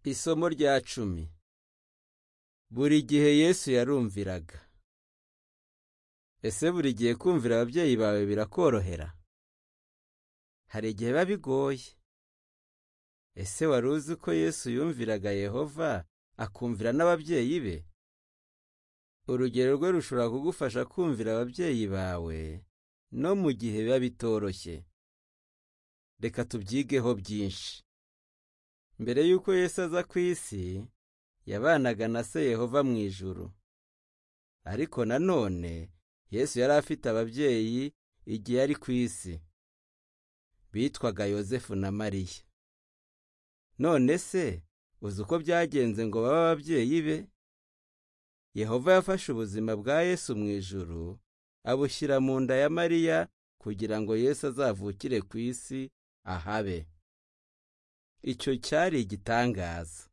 Isomo rya cumi buri gihe Yesu yarumviraga. Ese buri gihe kumvira ababyeyi bawe birakorohera? Hari igihe biba bigoye. Ese wari uzi ko Yesu yumviraga Yehova akumvira n'ababyeyi be? Urugero rwe rushobora kugufasha kumvira ababyeyi bawe no mu gihe biba bitoroshye. Reka tubyigeho byinshi. Mbere y'uko Yesu aza ku isi, yabanaga na se Yehova mu ijuru. Ariko nanone Yesu yari afite ababyeyi igihe ari ku isi. Bitwaga Yosefu na Mariya. None se uzi uko byagenze ngo babe ababyeyi be? Yehova yafashe ubuzima bwa Yesu mu ijuru, abushyira mu nda ya Mariya kugira ngo Yesu azavukire ku isi ahabe. Icyo cyari igitangaza.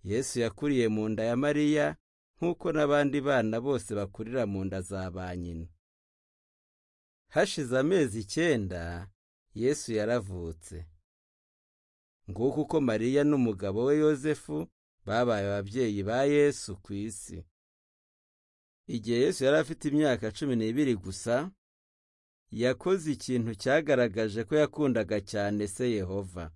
Yesu yakuriye mu nda ya Mariya nk'uko n'abandi bana bose bakurira mu nda za ba nyina. Hashize amezi icyenda Yesu yaravutse. Nguko uko Mariya n'umugabo we Yosefu babaye ababyeyi ba Yesu ku isi. Igihe Yesu yari afite imyaka cumi n'ibiri gusa, yakoze ikintu cyagaragaje ko yakundaga cyane se Yehova.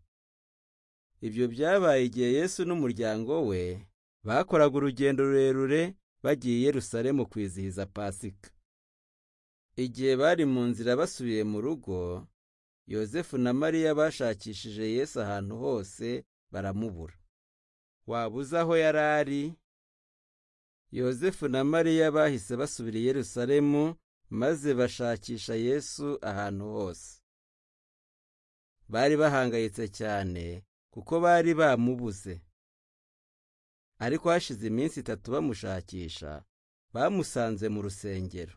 Ibyo byabaye igihe Yesu n'umuryango we bakoraga urugendo rurerure bagiye i Yerusalemu kwizihiza Pasika. Igihe bari mu nzira basubiye mu rugo, Yosefu na Mariya bashakishije Yesu ahantu hose baramubura. Waba uzi aho yari ari? Yosefu na Mariya bahise basubira i Yerusalemu maze bashakisha Yesu ahantu hose. Bari bahangayitse cyane kuko bari bamubuze. Ariko hashize iminsi itatu bamushakisha, bamusanze mu rusengero.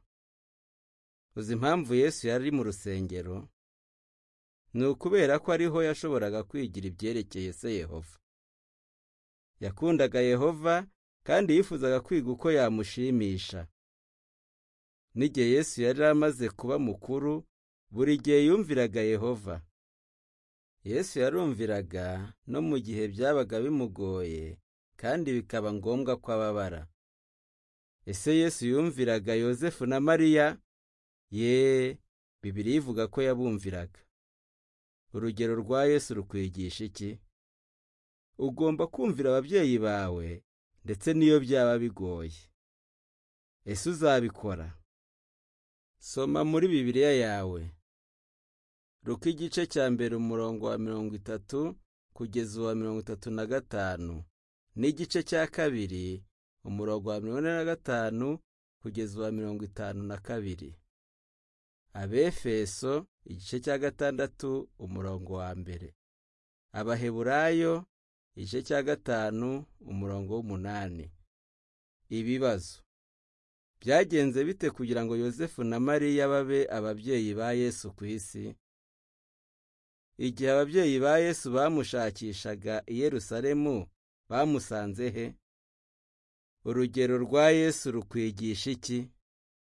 Uzi impamvu Yesu yari mu rusengero? Ni ukubera ko ariho yashoboraga kwigira ibyerekeye se Yehova. Yakundaga Yehova kandi yifuzaga kwiga uko yamushimisha. N'igihe Yesu yari amaze kuba mukuru, buri gihe yumviraga Yehova. Yesu yarumviraga no mu gihe byabaga bimugoye kandi bikaba ngombwa ko ababara. Ese Yesu yumviraga Yosefu na Mariya? Ye, Bibiliya ivuga ko yabumviraga. Urugero rwa Yesu rukwigisha iki? Ugomba kumvira ababyeyi bawe ndetse n'iyo byaba bigoye. Ese uzabikora? Soma muri Bibiliya yawe. Ruka igice cya mbere umurongo wa mirongo itatu kugeza uwa mirongo itatu na gatanu n'igice cya kabiri umurongo wa mirongo ine na gatanu kugeza uwa mirongo itanu na kabiri abefeso igice cya gatandatu umurongo wa mbere abaheburayo igice cya gatanu umurongo w'umunani ibibazo byagenze bite kugira ngo yosefu na mariya babe ababyeyi ba yesu ku isi igihe ababyeyi ba Yesu bamushakishaga i Yerusalemu bamusanze he? Urugero rwa Yesu rukwigisha iki?